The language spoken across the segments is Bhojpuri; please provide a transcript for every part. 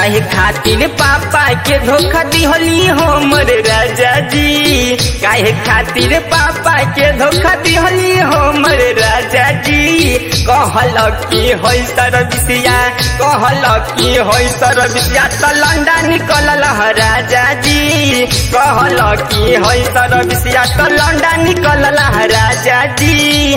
काहे खातिर पापा के धोखा दिहली हमर राजा जी काहे खातिर पापा के धोखा दिहली हमर राजा जी कहल की होई सरबिसिया कहल की होई सरबिसिया त लंडा निकलल ह राजा जी कहल की होई सरबिसिया त लंडा निकलल ह राजा जी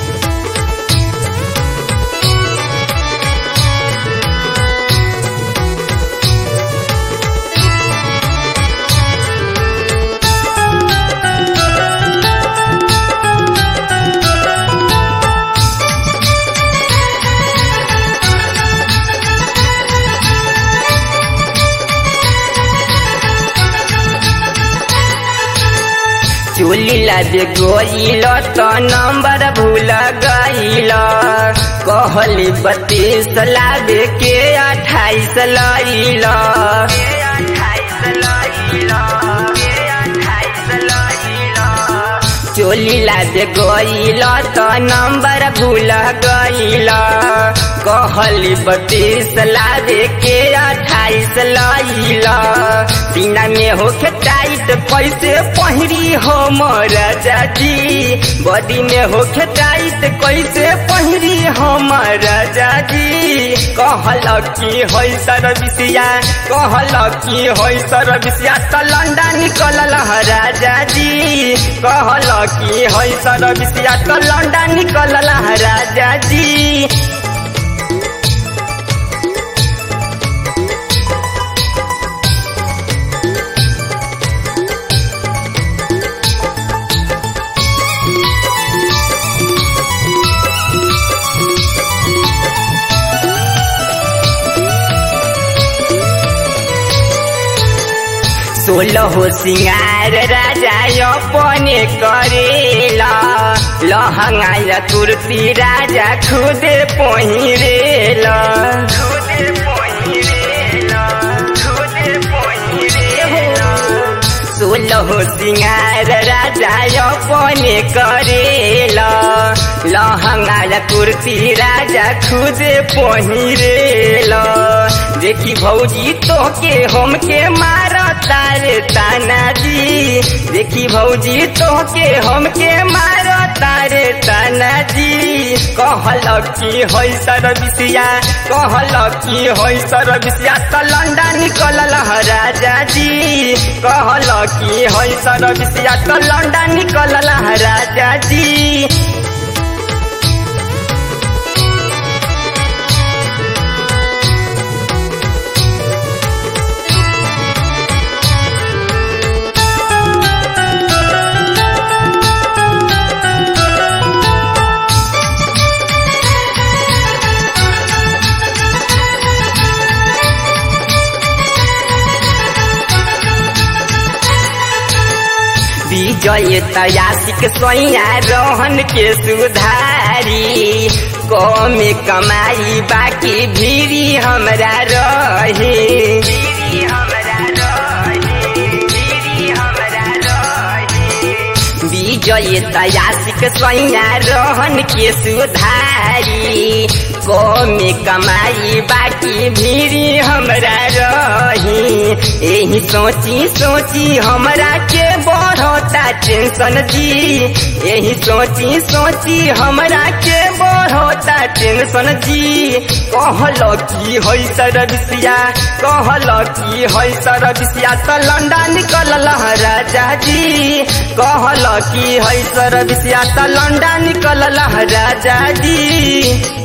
चोली लादे गोइल त नंबर भूल गइल कहली बत्तीस लादे के अठाइस लइल चोली लादे गोइल त नंबर भूल गइल कहली बत्तीस लादे के अठाइस लइल बिना में होके टाइट कैसे पहिरी हो राजा जी बॉडी में होके टाइट कैसे पहिरी हो राजा जी कहल की होई सरबिसिया कहल की होई सरबिसिया त लंडा निकलल ह राजा जी कहल की होई सरबिसिया त लंडा निकलल ह राजा जी सोलह सिंगार राजा अपने करेला लहंगा कुर्ती राजा खुद पहिरेला सोलह सिंगार राजा अपने करेला लहंगा कुर्ती राजा खुद पहिरेला देखी भौजी तो के हमके मार तारे ताना जी देखी भौजी तो के हमके मार तारे ताना जी कहल की होई सरबिसिया कहल की होई सरबिसिया त लंडा निकलल ह राजा जी कहल की होई सरबिसिया त लंडा निकलल ह राजा जी विजय तयासिक सोया रोहन के सुधारी कमे कमाई बाकी भीरी हमरा रही विजय तयासिक सोया रोहन के सुधारी कमे कमाई बाकी भीरी हमरा रही यही सोची सोची हमरा के बढ़ता टेंशन जी यही सोची सोची हमरा के बढ़ता टेंशन जी कहल की होई सरबिसिया कहल की होई सरबिसिया त लंडा निकलल राजा जी कहल की होई सरबिसिया त लंडा निकलल राजा जी